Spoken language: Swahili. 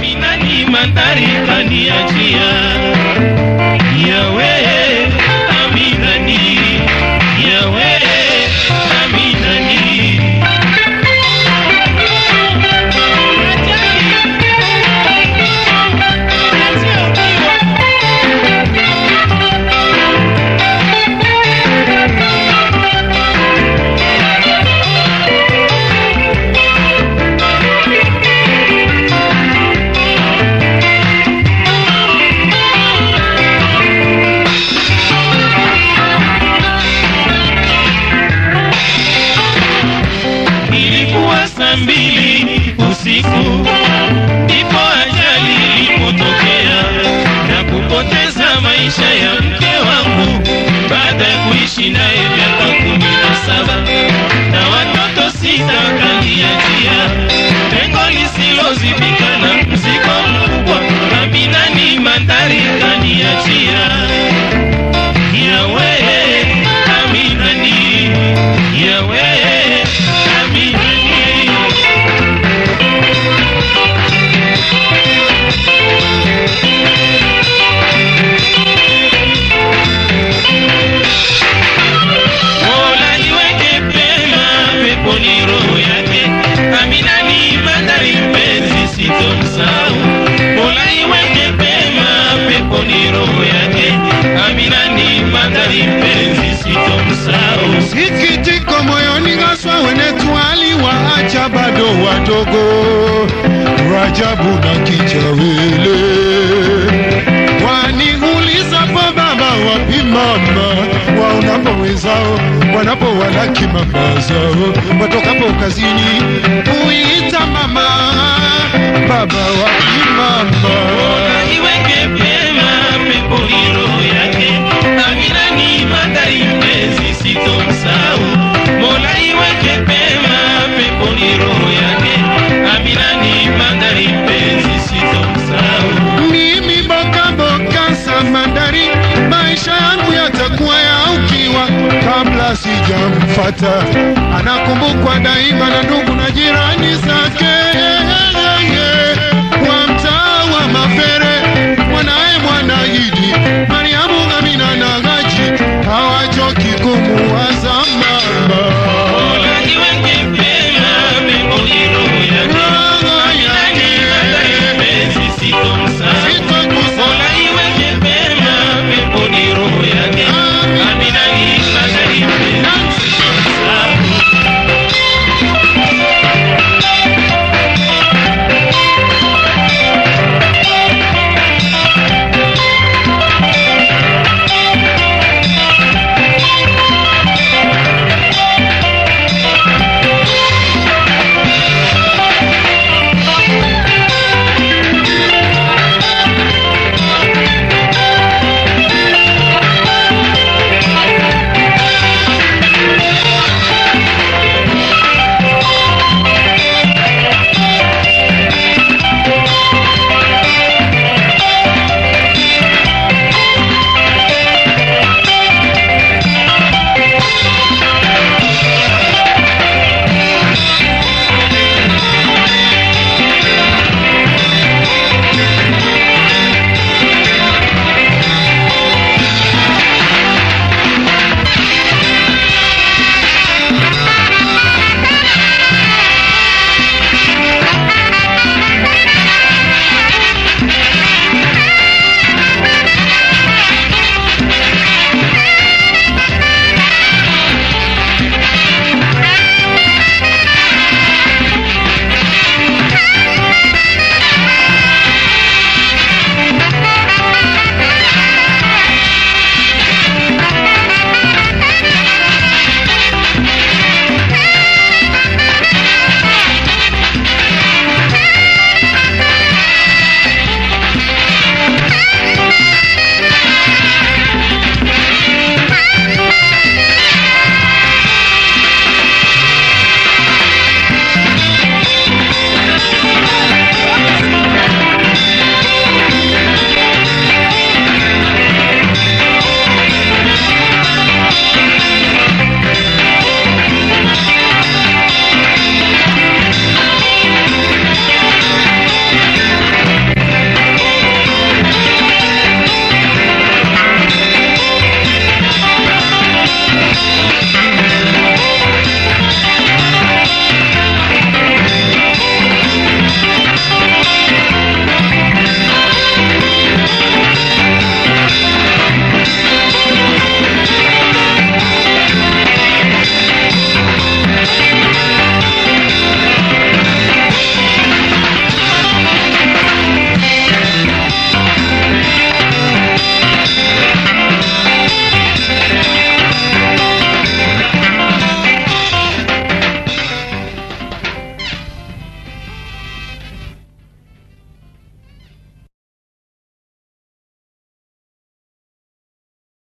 Amina ni mandhari kaniachia yawe Amina ni yawe Amina ni ilikuwa saa mbili usiku ndipo ajali ilipotokea na kupoteza maisha ya mke wangu baada ya kuishi naye miaka kumi na saba na watoto sita kaniachia pengo lisilozibika na mzigo mkubwa Amina ni mandhari kaniachia yawe Amina ni yawe Amina ni Mola iweke pema peponi roho yake Amina ni mandhari mpenzi sitomsahau Mola iweke pema peponi roho yake Amina ni mandhari mpenzi sitomsahau Sikitiko moyoni haswa wenetu aliwaacha bado wadogo, Rajabu na Kijawele. Waniulizapo baba, wapi mama, waonapo wenzao wanapowalaki mama zao, watokapo kazini huita mama, baba wapi mama Mola iweke pema peponi roho yake Amina ni mandhari mpenzi sitomsahau Mola iweke pema peponi roho yake Amina ni mandhari mpenzi sitomsahau mimi boka boka samandari, maisha yangu yatakuwa ya ukiwa kabla sijamfata. Anakumbukwa daima na ndugu na jirani zake.